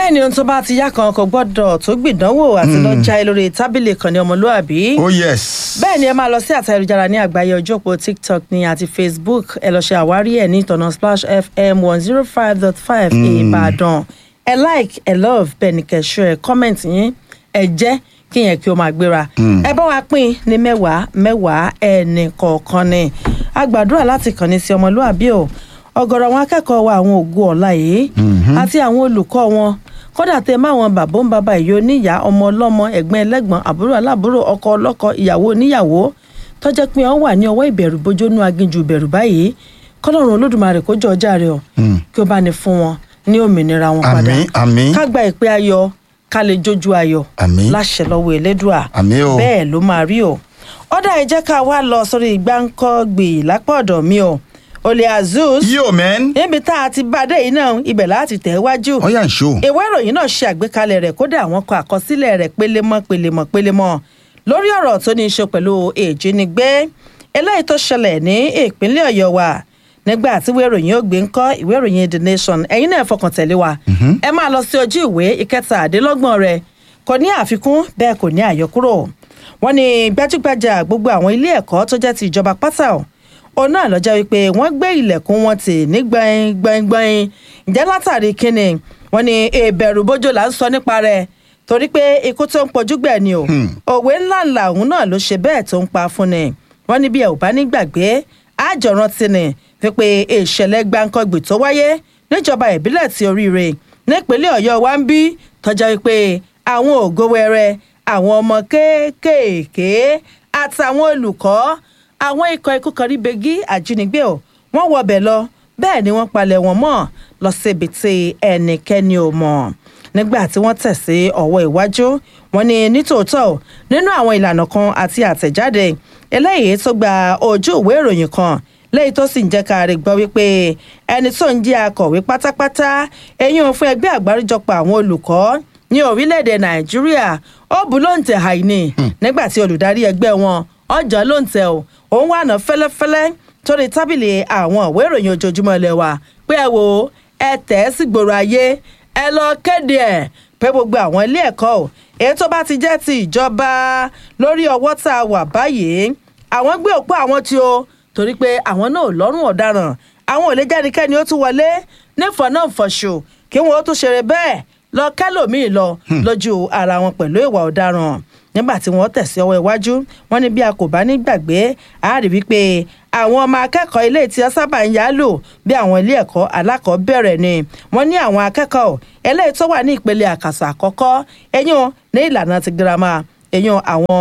bẹ́ẹ̀ ni ohun tó bá ti yá kan kò gbọ́dọ̀ tó gbìdánwò àti lọ já lórí tábìlì kan ní ọmọlúàbí. oh yes. bẹ́ẹ̀ ni ẹ máa lọ sí àtà ayélujára ní àgbáyé ọjọ́ òpó tiktok ní àti facebook ẹ lọ ṣe àwárí ẹ̀ ní ìtọ̀nà splash fm one zero five dot five ìbàdàn ẹ like ẹ love bẹ́ẹ̀ ni kẹ̀ṣọ́ ẹ comment yín ẹ jẹ́ kí yẹn kí o máa gbéra ẹ bá wa pín ní mẹ́wàá mẹ́wàá ẹnì kọ̀ọ̀kan ni a gbàdúrà láti kàn ní sí ọmọlúàbí o ọ̀gọ̀rọ̀ àwọn akẹ́kọ̀ọ́ wa àwọn ògo ọ̀la yìí àti àwọn olùkọ́ wọn kódà tẹ má wọn bàbá ń bàbá ìyó níyà ọmọ ọlọ́mọ ẹ̀gbọ́n ẹlẹ́gbọ́n àbúrò aláàbúrò ọkọ ọlọ́kọ ìyàwó oníyàwó tọ́jẹ́ pé wọ́n wà ní ọwọ́ ìbẹ̀rù bójónú aginjù ìbẹ̀rù báyìí kọ́lọ́run olódùmarè kó jọ ọjà rẹ o kí ó bá ní fún wọn ní òmìnira wọn padà àmín àmín ká gba ìpè ayọ̀ ká lè jójú ayọ̀ Àmín. láṣẹ lọ́wọ́ elédùà Àmín o. bẹ́ẹ̀ ló máa rí o ọ̀dà ẹ jẹ́ ká wá lọ sórí gbáǹkọ́gbì lápá ọ̀dọ̀ mi o olè azus yo man. níbi tá a ti bá dé yìí náà ibẹ̀ láti tẹ̀ wájú ó yà ń ṣó. ìwé ìròyìn náà ṣe àgbékalẹ̀ rẹ̀ kódà àwọn kọ àkọsílẹ̀ rẹ̀ pélémọ́ pélémọ́ pélémọ́ lórí ọ̀rọ̀ tó ní í ṣe pẹ̀lú ìjínigbé eléyìí tó ṣẹlẹ̀ ní ìpínlẹ̀ ọ̀yọ́ wa nígbà tí ìwé ìròyìn ó gbé ń kọ́ ìwé ìròyìn the nation ẹ̀yin náà fọkàn tẹ̀lé wa ẹ máa lọ sí ojú ìwé ìkẹtàdínlọ́gbọ̀n rẹ̀ kò ní àfikún bẹ́ẹ̀ kò ní àyọkúrò wọ́n ní gbajúgbajà gbogbo àwọn ilé ẹ̀kọ́ tó jẹ́ ti ìjọba pátá ọ̀ òun náà lọ́jọ́ wípé wọ́n gbé ilẹ̀kùn wọn tì ní gbẹ̀ngbẹ̀ngbẹ̀ng ǹjẹ́ látàrí kínni wọ́n ní ìbẹ̀rù bójó là ń sọ nípa rẹ̀ torí pé ikú tó ń pojú gbẹ̀ ni o òwe ńláńlá òun náà ló ṣe bẹ́ẹ̀ tó ń pa fún ni wọ́n ní bí ẹ ò bá nígbàgbé àjọrántí ni wípé ìṣẹ̀lẹ̀ gbáǹkọ́gbì tó wáyé níjọba ìbílẹ̀ ti oríire nípínlẹ̀ ọ̀yọ́ wa ń bí tọ́jà wípé àwọn ògo wẹrẹ àwọn ọmọ kéékèèké àtàwọn olùkọ́ àwọn ikọ̀ ikú kan rí begi àjínigbé o wọ́n wọbẹ̀ lọ bẹ́ẹ̀ ni wọ́n palẹ̀ wọn mọ́ lọ síbi tí ẹnikẹ́ni ò mọ̀ nígbà tí wọ́n tẹ̀ sí ọwọ́ iwájú wọn ní nítòótọ́ o, nínú àwọn ìlànà kan àti àtẹ̀jáde eléyìí tó gba ojú ìwé ìròyìn kan lẹ́yìn tó sì ń jẹ́ ká rí gbọ́ wípé ẹni tó ń jẹ́ akọ̀wé pátápátá eyín òun fún ẹgbẹ́ àgbáríjọpọ̀ àwọn olùkọ́ ní orílẹ̀-èdè nàìjíríà ó bu lóǹtẹ̀ àìní nígbà tí olùdarí ẹgbẹ́ wọn ọjọ́ lóǹtẹ̀ o òun wà ná fẹ́lẹ́fẹ́lẹ́ torí tábìlì àwọn ìwé ìròyìn ojoojúmọ́ ilé wa pé ẹ wo ẹ tẹ̀ ẹ́ sí gbòòrò ayé ẹ lọ kéde ẹ̀ pé gbogbo àwọn ilé ẹ̀kọ́ o èyí tó bá ti jẹ́ ti ìjọba lórí ọwọ́ tá a wà báyìí àwọn gbé òpó àwọn tí o torí pé àwọn náà lọ́rùn ọ̀daràn àwọn ò lè jáde-kẹ́ni ó tún wọlé nífọ̀ọ́ náà fọ̀ṣù kí wọ́n ó tún ṣeré bẹ́ẹ̀ lọ kẹ́lòmíì lọ lójú ara wọn pẹ̀lú ìwà ọ̀daràn nígbà tí wọ́n tẹ̀sí ọwọ́ iwájú wọ́n ní bí a kò bá ní gbàgbé a rí wípé àwọn ọmọ akẹ́kọ̀ọ́ ilé tí wọ́n sábà ń yálò bí àwọn ilé ẹ̀kọ́ alákọ̀ọ́bẹ̀rẹ̀ ni wọ́n ní àwọn akẹ́kọ̀ọ́ eléyìí tó wà ní ìpele àkàsọ̀ àkọ́kọ́ ẹ̀yìn ní ìlànà ti girama ẹ̀yìn àwọn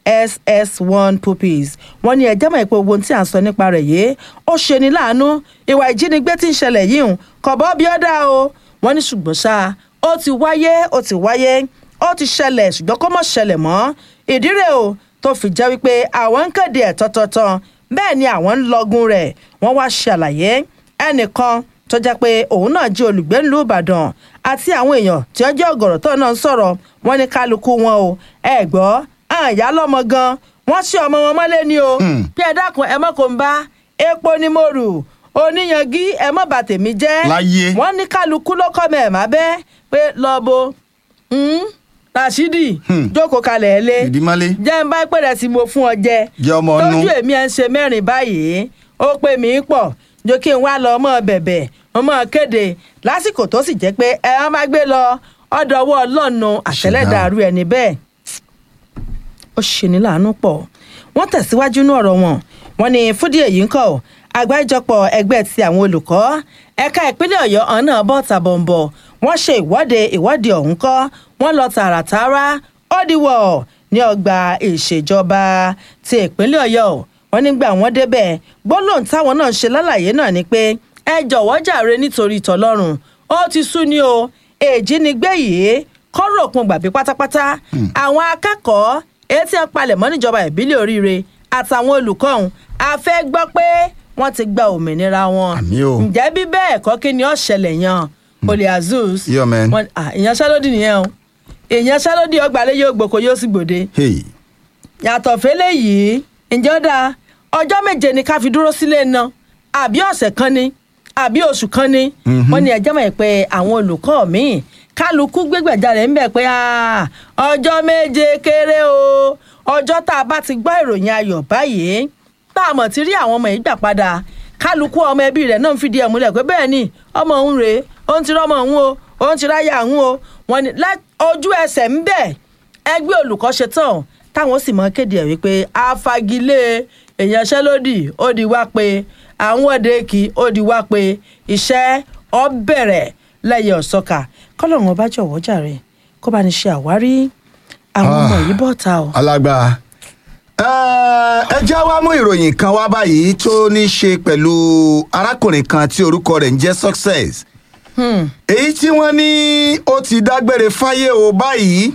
ss1 pupils wọ́n ní ẹjẹ́ mọ̀ pé gbogbo ohun tí à ń sọ nípa rẹ̀ yìí ó ṣe ní láàánú ìwà ìjínigbé tí ń ṣẹlẹ̀ yìí ń kọ̀bọ́ bí ó dá o wọ́n ní ṣùgbọ́n ṣá ó ti wáyé ó ti wáyé ó ti ṣẹlẹ̀ ṣùgbọ́n kó mọ̀ ṣẹlẹ̀ mọ́ ìdí rẹ̀ o tó fi jẹ́ wípé àwọn ń kéde ẹ̀ tọ́tọ́tọ́ bẹ́ẹ̀ ni àwọn ń lọ́gùn rẹ̀ wọ́n wá ṣàlàyé ẹnìkan tó jẹ́ pé òun náà jẹ́ olùgbé ńlú ìbàdàn àti àwọn èèyàn tí wọ́n jẹ́ ọ̀gọ̀rọ̀ tó náà ń sọ̀rọ̀ wọ́n ní kálukú wọn o ẹ gbọ́ àyà lọ́mọ gan wọ́n ṣe ọmọ wọn mọ́lé ni o bí ẹ dákun ẹ mọ́ kó ń bá epo ní mo rù oníyangí ẹ mọ́ bà tèmi jẹ́ Láyé. wọ́n ní kálukú ló kọ́ mẹ́ẹ̀ má bẹ́ pé lọ́bo Rashidi jókòó kalẹ̀ ẹ lé ìdímọ́lé. jẹ́ ń bá pẹ̀rẹ̀ sí mo fún ọ jẹ Jẹ́ ọmọ ọnú. tójú èmi ẹ̀ ń ṣe mẹ́rin báyìí ó pè mí pọ̀ jó kí n wá lọ ọmọ bẹ̀bẹ̀ ọmọ kéde lásìkò tó sì jẹ́ pé ẹ á máa gbé lọ ọ̀dọ̀ ọwọ́ ọlọ́run àtẹlẹ́dàrú ẹni bẹ́ẹ̀ ó ṣeni láàánú pọ̀ wọ́n tẹ̀síwájú ní ọ̀rọ̀ wọn wọ́n ní fúdí èyí ń kọ́ àgbáríjọpọ̀ ẹgbẹ́ ti àwọn olùkọ́ ẹ̀ka ìpínlẹ̀ ọ̀yọ́ ọ̀hún náà bọ́ tàbọ̀nbọ̀ wọ́n ṣe ìwọ́de ìwọ́de ọ̀hún kọ́ wọ́n lọ tààràtàrà ọ́dìwọ̀ ní ọgbà ìṣèjọba ti ìpínlẹ̀ ọ̀yọ́ wọ́n nígbà wọ́n débẹ̀ gbólóhùn táwọn náà ṣe lálàyé náà ni pé ẹ jọ̀wọ́ jàre nítorí tọlọ́run ó ti sú ni o èjínigbé yìí kọ́rọ̀ òpin gbàgbé pátápátá àwọn akẹ́kọ̀ọ́ etí ẹ̀ palẹ̀ mọ́ níjọba ìbílẹ̀ oríire àtàwọn olùkọ́ ọ̀hún a fẹ́ gbọ́ pé wọ́n ti gba òmìnira wọn Àmì o. ǹjẹ́ bí bẹ́ẹ̀ kọ́ kí ni ó ṣẹlẹ̀ yan olè azus Yeah, man. Wọ́n- ah, ìyanṣẹ́lódì nìyẹn o ìyanṣẹ́lódì ọgbàlẹ̀ yóò gbòkó yóò sì gbòde hey yàtọ̀ fẹ́lẹ́ yìí ǹjẹ́ ó dáa ọjọ́ méje ni ká fi dúró sílé ná àbí ọ̀sẹ̀ kan ni àbí oṣù kan ni wọ́n ní ẹjọ́ mọ̀ pé àwọn olùkọ́ míì kálukú gbégbèjáde ń bẹ̀ pé "Ah, ọjọ́ méje kéré o ọjọ́ tá a bá ti gbọ́ ìròyìn ayọ̀ báyìí tá a mọ̀ ti rí àwọn ọmọ yìí gbà padà kálukú ọmọ ẹbí rẹ̀ náà ń fìdí ẹ̀ múlẹ̀ pé bẹ́ẹ̀ ni ọmọ òun rèé òun ti rọ́mọ òun o òun ti ráyà òun o wọ́n ní lá- ojú ẹsẹ̀ ń bẹ̀ ẹgbẹ́ olùkọ́ ṣe tán táwọn sì mọ kéde ẹ̀ wípé afagilé ìyanṣẹ́lódì ó di wá pé àwọn òde kì í ó di wá pé iṣẹ́ ọ bẹ̀rẹ̀ lẹ́yìn ọ̀sọ́kà kọ́lọ́run ọba jọ̀wọ́ jàre kó bá ní ṣe àwárí àwọn ọmọ yìí bọ̀ ta o. alágbá ẹ já wá mú ìròyìn kan wá báyìí tó ní í ṣe pẹ̀lú arákùnrin kan tí orúkọ rẹ̀ ń jẹ́ success èyí tí wọ́n ní ó ti dágbére fáyé o báyìí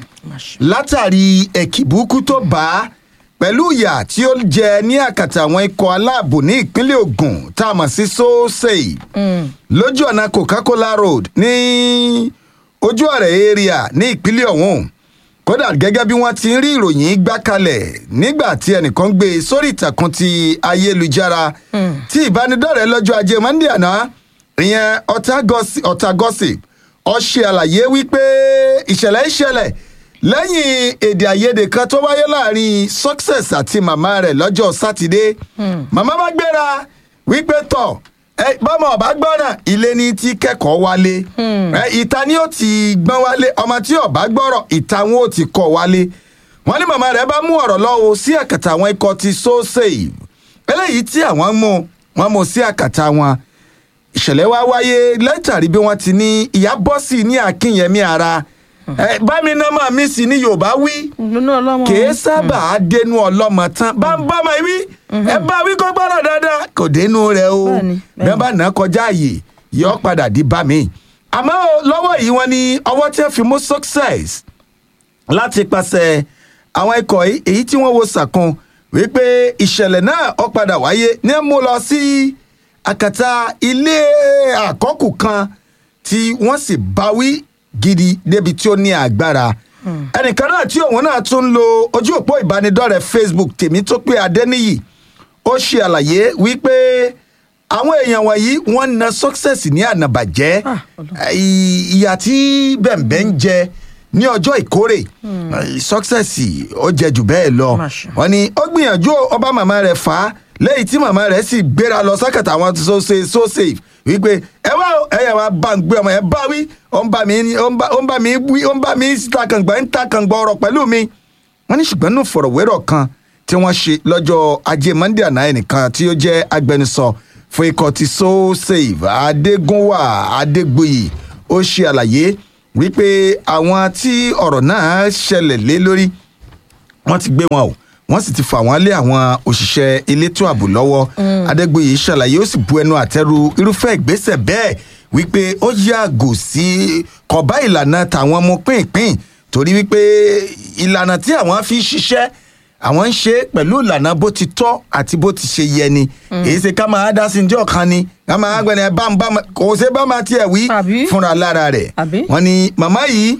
látàrí ẹ̀kìbúkú tó bá a pẹ̀lú ìyà tí ó jẹ ní àkàtà àwọn ikọ̀ aláàbò ní ìpínlẹ̀ Ògùn tá a mọ̀ sí sosei lójú ọ̀nà Coca-Cola road ní ojú ọ̀rẹ́ area ní ìpínlẹ̀ ọ̀hún kódà gẹ́gẹ́ bí wọ́n ti ń rí ìròyìn gbá kalẹ̀ nígbà tí ẹnìkan gbé e sórí ìtàkùn ti ayélujára tí ìbánidọ́rẹ̀ẹ́ lọ́jọ́ ajé monde àná ìyẹn ọ̀tá gossip ó ṣe àlàyé wípé ìṣẹ̀lẹ̀ ìṣẹ̀lẹ̀ lẹ́yìn èdè àìyedè kan tó wáyé láàrin success àti màmá rẹ̀ lọ́jọ́ sátidé màmá bá gbéra wípé tọ̀ ẹ bọ́mọ ọba gbọ́nà ilé ní tí kẹ́kọ̀ọ́ wálé ẹ ìta ni ó ti gbọ́n wálé ọmọ tí ọba gbọ́rọ̀ ìta wọn ó ti kọ́ wálé wọ́n ní màmá rẹ̀ bá mú ọ̀rọ̀ lọ́wọ́ sí àkàtà àwọn ikọ̀ ti so save eléyìí tí àwọn mú wọn mú sí àkàtà wọn ìṣẹ̀lẹ̀ wá wáyé látàrí bí wọ́n ti ní ìyá bọ́sì ní akínyẹmí ara ẹ bámi náà máa mí sí ní yorùbá wí nínú ọlọ́mọ kìí sábà á dénú ọlọ́mọ tán bá ń bá ọmọ wí ẹ bá wí kó gbọ́dọ̀ dáadáa kò dénú rẹ o Bẹ́ẹ̀ni, bẹ́ẹ̀ni. bẹ́ẹ̀ bá nà á kọjá àyè yọ padà di bá mi. àmọ́ o, lọ́wọ́ yìí wọ́n ní ọwọ́ tí wọ́n fi mú success láti pàṣẹ àwọn ikọ̀ yìí- èyí tí wọ́n wo sàkún wípé ìṣẹ̀lẹ̀ náà ó padà wáyé ní mú lọ sí àkàtà ilé àkọ́kù kan tí wọ́n sì báwí gidi débi tí ó ní agbára ẹnìkan náà tí òun náà tún ń lo ojú òpó ìbánidọ́rẹ̀ẹ́ facebook tèmítọ́pẹ́ adẹ́niyì ó ṣe àlàyé wípé àwọn èèyàn wọ̀nyí wọ́n na success ní ànàbàjẹ́ Ah, Ọlọ́run. ì- ìyà tí bẹ̀m̀bẹ̀ ń jẹ ní ọjọ́ ìkórè success ó jẹ jù bẹ́ẹ̀ lọ Má ṣe. wọ́n ní ó gbìyànjú ọba màmá rẹ̀ fà á lẹ́yìn tí màmá rẹ̀ sì gbéra lọ sákàtà àwọn so safe so safe wípé ẹ wá o, ẹ yà wá bá ń gbé ọmọ ẹ bá wí ó ń bá mi ní- ó ń bá ó ń bá mi wí ó ń bá mi ta kàngbà ń ta kàngbà ọ̀rọ̀ pẹ̀lú mi wọ́n ní ṣùgbọ́n nù fọ̀rọ̀wérọ̀ kan tí wọ́n ṣe lọ́jọ́ ajé monday àná ẹnìkan tí ó jẹ́ agbẹnusọ fún ikọ̀ ti so save adégúnwà adégbòyì ó ṣe àlàyé wípé àwọn tí ọ̀rọ̀ náà ṣẹlẹ̀ lé lórí wọ́n ti gbé wọn o wọ́n sì ti fà wọ́n lé àwọn òṣìṣẹ́ elétò ààbò lọ́wọ́ adégbòye ṣàlàyé ó sì bu ẹnu àtẹ́lu irúfẹ́ ìgbésẹ̀ bẹ́ẹ̀ wípé ó yàgò sí kọ̀bá ìlànà tàwọn ọmọ pínpín torí wípé ìlànà tí àwọn fi ń ṣiṣẹ́ àwọn ń ṣe pẹ̀lú ìlànà bó ti tọ́ àti bó ti ṣe yẹ ni èyí ṣe ká máa dá sí ní ọ̀kan ni ká máa gbẹ̀nẹ̀ bá ń bá ma- kò ṣe bá máa tiẹ̀ wí Àbí? fúnra lára rẹ̀ Àbí? wọ́n ní màmá yìí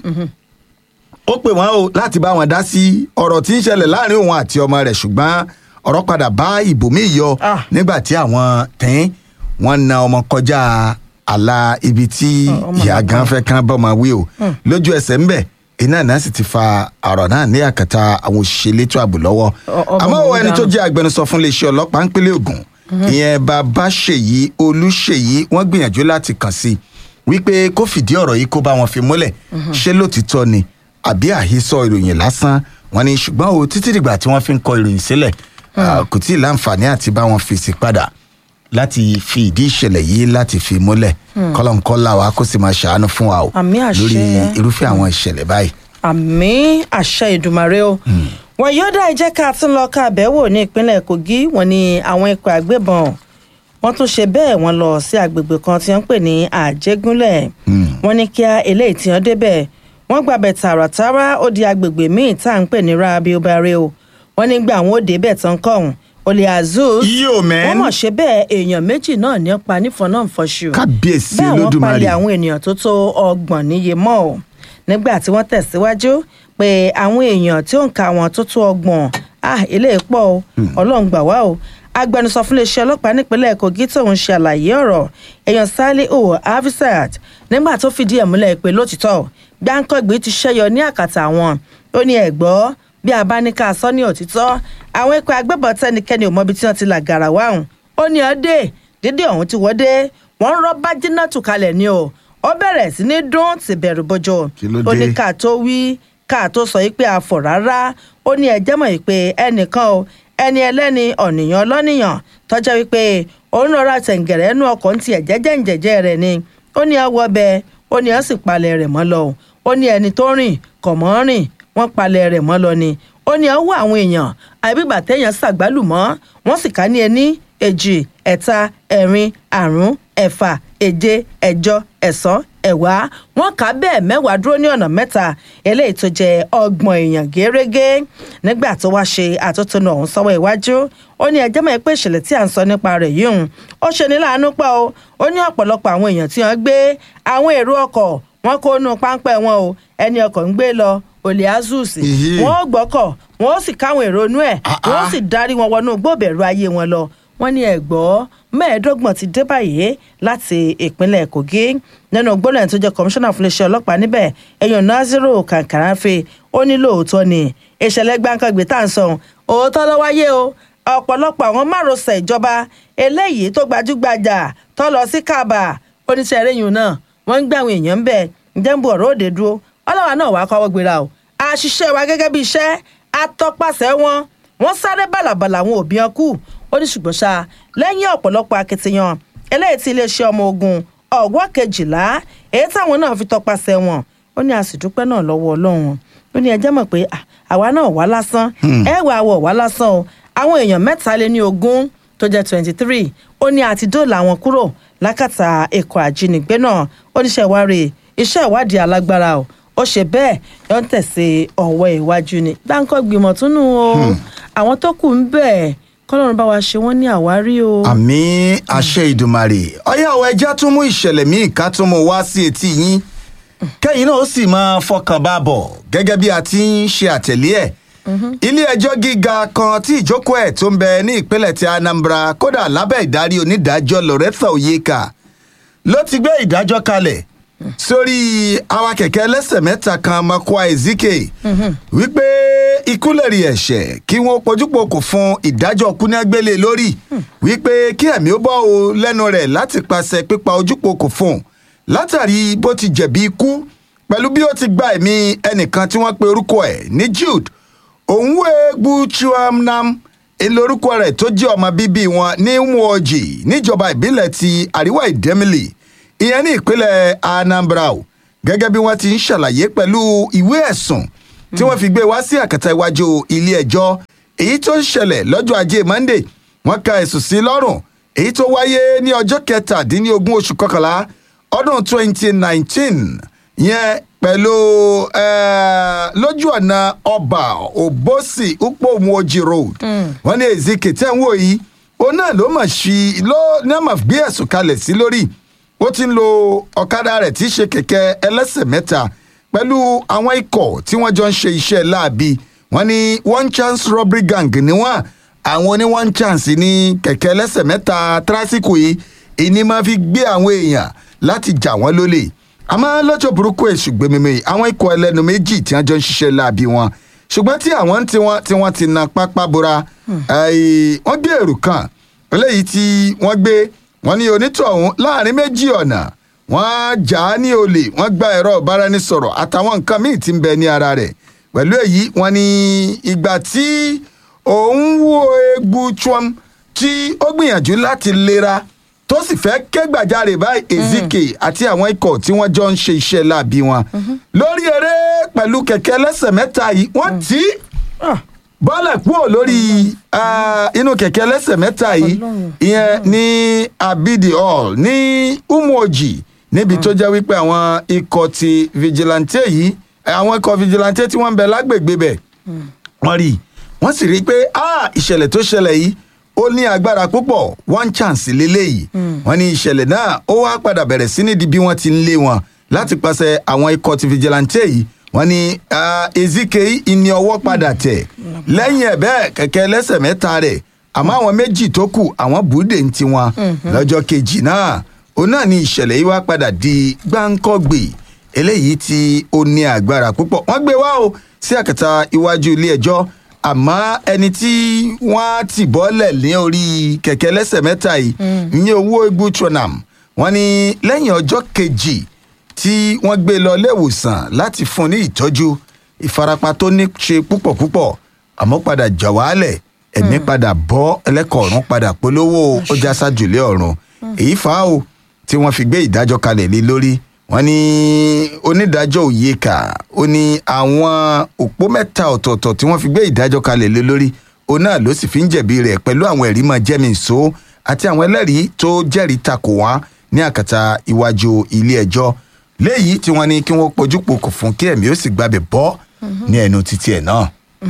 ó pè wọ́n o láti bá wọn dá sí ọ̀rọ̀ tí ń ṣẹlẹ̀ láàrin òun àti ọmọ rẹ̀ ṣùgbọ́n ọ̀rọ̀ padà bá ìbòmí yọ Ah. nígbà tí àwọn tẹ́ń wọ́n na ọmọ kọjá àlà ibi tí Ah, ọmọ ìyá náà gan kàn. fẹ́ kán bọ́mọ wí o lójú ẹsẹ̀ ńbẹ̀ iná náà sì ti fa ọ̀rọ̀ náà ní àkàtà àwọn òṣìṣẹ́ elétò ààbò lọ́wọ́ Ọ- ọmọ àmọ́ òun ẹni tó dànù. jẹ́ agbẹnusọ fún iléeṣẹ́ ọlọ́pàá ńpínlẹ̀ Ògùn ìyẹn bàbá ṣèyí olúṣèyí wọ́n gbìyànjú láti kàn sí i wípé kó fìdí ọ̀rọ̀ yìí kó bá wọn fi múlẹ̀ ṣé lótìtọ́ ni àbí àhesọ ìròyìn lásán wọ́n ní ṣùgbọ́n o títí dìgbà tí wọ́n fi ń kọ ìròyìn sílẹ̀ ah, kò tí ì láǹfààní àti bá wọn fèsì padà láti fi ìdí ìṣẹ̀lẹ̀ yìí láti fi múlẹ̀ kọ́lọ́nkọ́lá wa kó sì máa ṣàánú fún wa o Àmì àṣẹ. lórí irúfẹ́ àwọn ìṣẹ̀lẹ̀ báyìí. àmì àṣẹ ìdùmarè o wọn yóò dá ìjẹ́ ká tún lọ ká àbẹ̀wò ní ìpínlẹ̀ kogi wọn ni àwọn ikọ̀ àgbébọn wọn tún ṣe bẹ́ẹ̀ wọn lọ sí agbègbè kan tí wọ́n ń pè ní àjẹgúnlẹ̀ wọn ní kíá eléyìí tí wọ́n débẹ̀ wọ́n gbàbẹ̀ tààràtàrà ó di agbègbè míì tá à ń pè ní rabiobare o wọn nígbà àwọn òde bẹ̀ tán kọ̀hún olè azuz Yo, man. wọ́n mọ̀ ṣe bẹ́ẹ̀ èèyàn méjì náà ní pa nífọ̀n náà fọṣù kábíyèsí bẹ́ẹ̀ wọ́n olódùmarè palẹ̀ àwọn ènìyàn tó tó ọgbọ̀n níye mọ́ ọ́ nígbà tí wọ́n tẹ̀síwájú pé àwọn èèyàn tí ó ń ka wọn tó tó ọgbọ̀n ah eléyìí pọ̀ o ọlọ́run gbà wá o agbẹnusọ fún iléeṣẹ́ ọlọ́pàá nípínlẹ̀ kogi tóun ṣe àlàyé ọ̀rọ̀ èèyàn saliu afisat nígbà tó fìdí ẹ̀ múlẹ̀ pé lótìtọ́ gbáǹkọ́gbé ti ṣẹ́yọ ní àkàtà àwọn ó ní ẹ̀gbọ́ bí a bá ní ká sọ ní òtítọ́ àwọn ikọ̀ agbébọn tẹnikẹ́ni ò mọbi tí wọ́n ti là gàrà wáhùn ó ní ọdẹ dídé ọ̀hún ti wọ́dé wọ́n ń rọ́ bájínà tù kalẹ̀ ni o ó bẹ̀rẹ̀ sí ní dún ti bẹ̀rù bójó Kí ló ó ní dé? ká tó wí ká tó sọ yìí pé a fọ̀ rárá ó ní ẹjẹ́ mọ̀ yìí pé ẹnìkan o ẹni ẹlẹ́ni ọ̀nìyàn ọlọ́nìyàn tọ́jà wípé òun lọ́ra tẹ̀ǹgẹ̀rẹ̀ ẹnu ọkọ̀ ń tiẹ̀ jẹ́jẹ́ ǹjẹ́jẹ́ rẹ̀ ni ó ní ọwọ́ bẹ ó ní ọ́ sì palẹ̀ rẹ̀ mọ́ lọ o ó ní ẹni tó rìn kọ̀ mọ́ rìn wọ́n palẹ̀ rẹ̀ mọ́ lọ ni ó ní ọwọ́ àwọn èèyàn àbígbà téèyàn ṣàgbálùmọ́ wọ́n sì ká ní ẹní èjì ẹ̀ta ẹ̀rin àrún ẹ̀fà èje ẹ̀jọ ẹ̀sán ẹ̀wá wọ́n kà á bẹ́ẹ̀ mẹ́wàá dúró ní ọ̀nà mẹ́ta eléyìí tó jẹ́ ọgbọ̀n èèyàn gẹ́rẹ́gẹ́ nígbà tó wá ṣe àtótónu ọ̀hún sọ́wọ́ iwájú ó ní ẹjẹ́ mọ̀ pé ìṣẹ̀lẹ̀ tí à ń sọ nípa rẹ̀ yìí hùn ó ṣe ní láàánú pa o ó ní ọ̀pọ̀lọpọ̀ àwọn èèyàn tí wọ́n gbé àwọn èrò ọkọ̀ wọn kó nu páńpẹ́ wọn o ẹni ọkọ̀ ń gbé lọ olè azus Ìhí. wọn ó gbọ́kọ̀ wọn ó sì káwọn èrò inú ẹ̀ Ah, wọn ó ah. sì darí wọn wọnú gbòbẹ̀rù ayé wọn lọ wọ́n ní ẹ̀gbọ́ mẹ́ẹ̀ẹ́dọ́gbọ̀n ti dé báyìí láti ìpínlẹ̀ kogi nínú gbólóhùn tó jẹ́ kọmíṣánná fún iléeṣẹ́ ọlọ́pàá níbẹ̀ ẹ̀yàn naziru kankarafe ó ní lóòótọ́ ni ìṣẹ̀lẹ̀ gbàǹkangbè tá à ń sọ òótọ́ ló wáyé o ọ̀pọ̀lọpọ̀ àwọn márosẹ̀ ìjọba eléyìí tó gbajúgbajà tó lọ sí kaaba oníṣẹ́ eréyìn náà wọ́n ń gbé àwọn èèyàn ń bẹ̀ ǹjẹ́ ń bu ọ̀rọ̀ òde dúró ọlọ́wà náà wàá kọ́wọ́ gbéra o àṣìṣe wa gẹ́gẹ́ bí iṣẹ́ atọ́pasẹ̀ wọn wọ́n sáré bàlàbàlà àwọn òbí wọn kù ó ní ṣùgbọ́n ṣá lẹ́yìn ọ̀pọ̀lọpọ̀ akitiyan eléyìí tí iléeṣẹ́ ọmọ ogun ọ̀wọ́ kejìlá èyí táwọn náà fi tọpasẹ̀ wọn ó ní àsìdúpẹ́ náà lọ́wọ́ ọlọ́run ó ní ẹjẹ́ mọ̀ pé à, àwa náà wá lásán ẹ wà wọ̀ wá lásán o àwọn èèyàn mẹ́ta lé ní ogún tó jẹ́ twenty three ó ní àti dóòlà wọn kúrò lákàtà ikọ̀ àjínigbé náà ó ní ṣe ìwárí iṣẹ́ ìwádìí alágbára o ó ṣe bẹ́ẹ̀ yọ ń tẹ̀sí ọ̀wọ́ iwájú ni gbáǹkọ́ gbìmọ̀ tún nù o àwọn tó kù ń bẹ̀ kọ́lọ́run bá wa ṣe wọ́n ní àwárí o. àmì àṣẹ ìdùmarè ọyá àwọn ẹja tún mú ìṣẹ̀lẹ̀ míì ká tún mú wá sí etí yín kẹ́yìn náà ó sì máa fọkàn bá bọ̀ gẹ́gẹ́ bí a ti ń ṣe àtẹ̀lé ẹ̀ ilé ẹjọ́ gíga kan tí ìjókòó ẹ̀ tó ń bẹ ní ìpínlẹ̀ ti anambra kódà lábẹ́ ìdarí onídàájọ́ loretha oyeka ló ti gbé ìdájọ́ kalẹ̀ sórí àwa kẹ̀kẹ́ ẹlẹ́sẹ̀ mẹ́ta kan makwa ezike wípé ikú lẹ̀rí ẹ̀ṣẹ̀ kí wọ́n pojúpokò fún ìdájọ́ kúnẹ́gbélé lórí wípé kí ẹ̀mí ó bọ́ o lẹ́nu rẹ̀ láti pàṣẹ pípa ojúpokò fún un látàrí bó ti jẹ̀bi ikú pẹ̀lú bí ó ti gba ẹ̀mí ẹnìkan tí wọ́n pe orúkọ ẹ̀ ní jude òǹwẹ̀gbù chuamnam elórúkọ rẹ̀ tó jẹ́ ọmọ bíbí wọn ní nwoji níjọba ìbílẹ̀ ti àríwá ìdẹ́mìlì ìyẹn ní ìpínlẹ̀ anambra o gẹ́gẹ́ bí wọ́n ti ń ṣàlàyé pẹ̀lú ìwé ẹ̀sùn tí wọ́n fi gbé wá sí àkàtà iwájú ilé ẹjọ́ èyí tó ń ṣẹlẹ̀ lọ́jọ́ ajé monday wọ́n ka ẹ̀sùn sí lọ́rùn èyí tó wáyé ní ọjọ́ kẹtàdínlógún oṣù kọkànlá ọdún 2019 yẹn pẹ̀lú eh, lójú ọ̀nà ọba òbósì upomuoji road wọ́n ní ezike tẹ́ ń wò yìí òun náà ló mọ̀ sí ló náà mọ̀ gbé ẹ̀sùn kalẹ̀ sí lórí ó ti ń lo ọ̀kadà rẹ̀ tí í ṣe kẹ̀kẹ́ ẹlẹ́sẹ̀ mẹ́ta pẹ̀lú àwọn ikọ̀ tí wọ́n jọ ń ṣe iṣẹ́ láabi wọ́n ní one chance robbery gang ni wọ́n àwọn oní one chance ní kẹ̀kẹ́ ẹlẹ́sẹ̀ mẹ́ta tírásìkò yìí ìní máa fi gbé àwọn èèyàn láti jà wọ́n lólè àmọ́ lọ́jọ́ burúkú èṣù gbẹmímì àwọn ikọ̀ ẹlẹ́nu méjì tí wọ́n jọ ń ṣiṣẹ́ láabi wọn ṣùgbọ́n tí àwọn tí wọ́n tí wọ́n ti na pápá bora eh, wọ́n gbé èrò kan eléyìí tí wọ́n gbé wọ́n ní onítọ̀hún láàrin méjì ọ̀nà wọ́n jà á ní olè wọ́n gba ẹ̀rọ ìbáraẹnisọ̀rọ̀ àtàwọn nǹkan míì tí ń bẹ ní ara rẹ̀ pẹ̀lú èyí wọ́n ní ìgbà tí òun wo egbò chuam tí ó gbìyànjú láti lera tó sì fẹ́ ké gbàjarè báyìí ezike àti àwọn ikọ̀ tí wọ́n jọ ń ṣe iṣẹ́ láabi wọn lórí eré pẹ̀lú kẹ̀kẹ́ ẹlẹ́sẹ̀ mẹ́ta yìí wọ́n tì í bọ́lẹ̀ kúrò lórí ah, inú kẹ̀kẹ́ ẹlẹ́sẹ̀ mẹ́ta yìí Ọlọ́run. ìyẹn ní abidi hall ní umoji níbi tó jẹ́ wípé àwọn ikọ̀ ti vigilante yìí àwọn ikọ̀ vigilante tí wọ́n ń bẹ lágbègbè bẹ̀ wọ́n rí i wọ́n sì rí i pé ah, ìṣẹ̀lẹ̀ tó ṣẹlẹ̀ yìí ó ní agbára púpọ̀ one chance lélẹ́yìí wọ́n ní ìṣẹ̀lẹ̀ náà ó wá padà bẹ̀rẹ̀ sí ní di bí wọ́n ti ń lé wọn láti pàṣẹ àwọn ikọ̀ ti vigilante yìí wọ́n ní ah, ezike ìní ọwọ́ padà tẹ̀ lẹ́yìn ẹ̀ bẹ́ẹ̀ kẹ̀kẹ́ ẹlẹ́sẹ̀ mẹ́ta rẹ̀ àmọ́ àwọn méjì tó kù àwọn búdè ń tiwọn lọ́jọ́ kejì náà òun náà ni ìṣẹ̀lẹ̀ yìí wá padà di gbáǹkọ́gbè eléyìí tí ó ní agbára púpọ̀ wọ́n gbé wá o sí àkàtà iwájú ilé ẹjọ́ àmọ́ ẹni tí wọ́n ti bọ́lẹ̀ ní orí kẹ̀kẹ́ lẹ́sẹ̀ mẹ́ta yìí ní owó igbó tronam wọ́n ní lẹ́yìn ọjọ́ kejì tí wọ́n gbé lọ léwòsàn láti fún ní ìtọ́jú ìfarapa tó ní ṣe púpọ̀ púpọ̀ àmọ́ padà jà wálẹ̀ ẹ̀mí padà bọ́ ẹlẹ́kọ̀ọ́rùn padà polówó ó já sájùlé ọ̀run èyí fà á o tí wọ́n fi gbé ìdájọ́ kalẹ̀ lé lórí wọ́n ní onídàájọ́ òyeka ó ní àwọn òpó mẹ́ta ọ̀tọ̀ọ̀tọ̀ tí wọ́n fi gbé ìdájọ́ kalẹ̀ lé lórí òun náà ló sì fi ń jẹ̀bi rẹ̀ pẹ̀lú àwọn ẹ̀rí mọ́ jẹ́mìíso àti àwọn ẹlẹ́rìí tó jẹ́rìí takò wá ní àkàtà iwájú ilé ẹjọ́ léyìí tí wọ́n ní kí wọ́n pojú pokò fún kí ẹ̀mí ó sì gbàbẹ̀ bọ́ ní ẹnu títí ẹ̀ náà.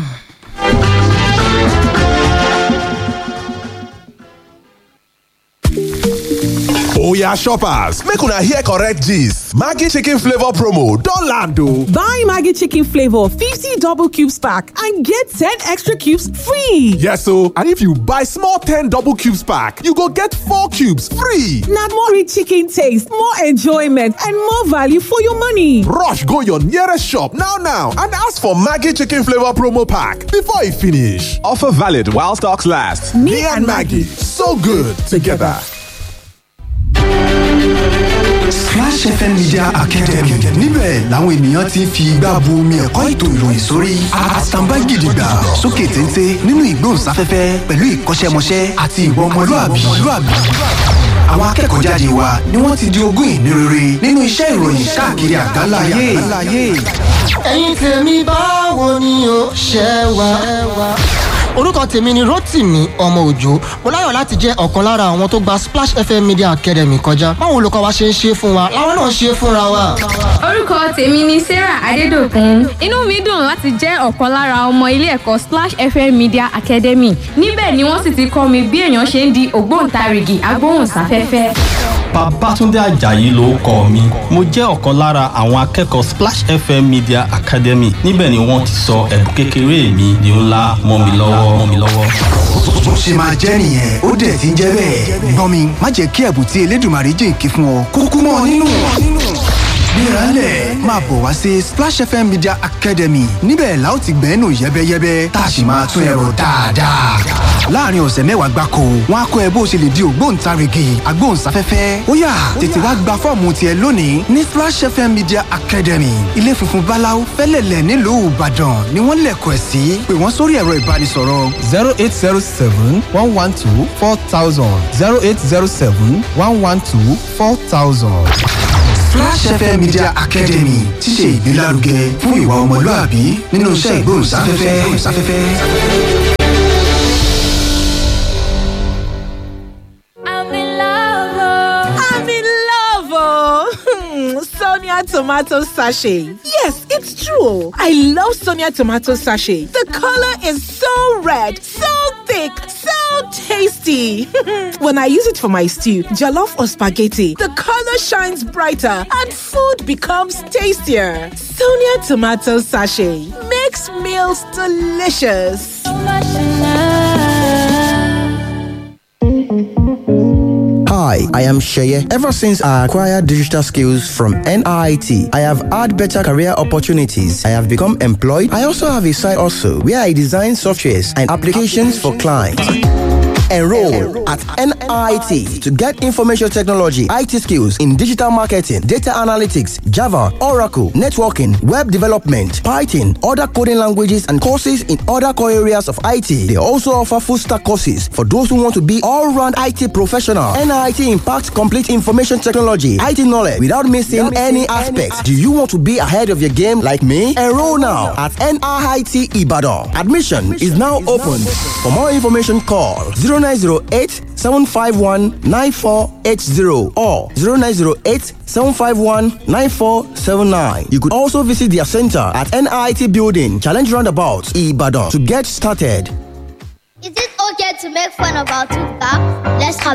oya shoppers make una hear correct gist maggi chicken flavour promo don land o. Buy Maggie Chicken Flavor 50 double cubes pack and get 10 extra cubes free. yes o and if you buy small ten double cubes pack you go get four cubes free. Now more rich chicken taste, more enjoyment, and more value for your money. rush go your nearest shop now now and ask for maggi chicken flavour promo pack before e finish. offer valid while stocks last. me, and maggi so good together. Splash FM Media Academy níbẹ̀ làwọn ènìyàn ti ń fi igbá bu omi ẹ̀kọ́ ètò ìròyìn sórí àtàǹbá gidigba sókè téńté nínú ìgbóhùnsáfẹ́fẹ́ pẹ̀lú ìkọ́ṣẹ́mọṣẹ́ àti ìwà ọmọlúàbí. Àwọn akẹ́kọ̀ọ́ jáde wa ni wọ́n ti di ogún ìní rere nínú iṣẹ́ ìròyìn káàkiri àgbáńlá ayé. ẹ̀yin tèmi báwo ni o ṣe wà. orúkọ tèmi ni rotimi ọmọ òjò mo láyọ̀ láti jẹ́ ọ̀kan lára àwọn tó gba splash fm media academy kọjá báwo olùkọ́ wa ṣe ń ṣe fún wa làwọn náà ṣe fúnra wa. orúkọ tèmi ni sarah adédọkùn inú mi dùn láti jẹ́ ọ̀kan lára ọmọ ilé ẹ̀kọ́ splash fm media academy níbẹ̀ ni wọ́n sì ti kọ́ mi bí èèyàn ṣe ń di ògbóǹtarìgì agbóhùnsáfẹ́fẹ́. Babátúndé Àjàyí ló kọ mi. Mo jẹ́ ọ̀kan lára àwọn akẹ́kọ̀ọ́ Splash FM Media Academy. Níbẹ̀ ni wọ́n ti sọ ẹ̀bùn kékeré mi di ńlá mọ́ mi lọ́wọ́ mọ́ mi lọ́wọ́. Bó ṣe máa jẹ́ nìyẹn ó dẹ̀ ti ń jẹ́ bẹ́ẹ̀. Gbọ́n mi má jẹ́ kí ẹ̀bùn tí Elédùmarè jìnkí fún ọ kúkú mọ́ ọ nínú. Gbéralẹ̀ máa bọ̀ wá sí Splash FM Media Academy níbẹ̀ la ó ti gbẹ́nu yẹ́bẹ́yẹ́bẹ́ tá a sì máa tún ẹ̀rọ dáadáa. Láàárín ọ̀sẹ̀ mẹ́wàá gbáko, wọ́n á kọ́ ẹ bó ṣe lè di ògbóǹtarìgì agbóhùnsáfẹ́fẹ́. Ó yá tètè wá gba fọ́ọ̀mù tiẹ̀ lónìí ní Splash FM Media Academy. Ilé funfun Báláú fẹ́lẹ̀lẹ̀ nílùú Ìbàdàn ni wọ́n lẹ̀kọ̀ ẹ̀ sí. Pè wọ́n sórí ẹ̀rọ ìbánisọ̀rọ̀ zero eight zero seven one one two four thousand zero eight zero seven one one two four thousand. Flash FM Media Academy ti ṣe ìgbélárugẹ fún ìwà ọmọlúàbí nínú iṣẹ́ ìgbóhùnsáfẹ́fẹ́. i'm in love I'm in love, oh. Sonia tomato sachet. Yes, it's true. I love Sonia tomato sachet. The color is so red, so thick, so tasty. when I use it for my stew, jollof or spaghetti, the color shines brighter and food becomes tastier. Sonia tomato sachet makes meals delicious. Hi, I am Sheye. Ever since I acquired digital skills from NIT, I have had better career opportunities. I have become employed. I also have a side also where I design softwares and applications for clients. Enroll at NIT to get information technology, IT skills in digital marketing, data analytics, Java, Oracle, networking, web development, Python, other coding languages, and courses in other core areas of IT. They also offer full stack courses for those who want to be all round IT professional. NIT impacts complete information technology, IT knowledge without missing any aspects. Do you want to be ahead of your game like me? Enroll now at NIT Ibadan. Admission is now open. For more information, call 0908 751 9480 or 0908 751 9479. You could also visit their center at NIT Building, Challenge Roundabout, Ibadan to get started. Is it okay to make fun of our tooth back? Let's have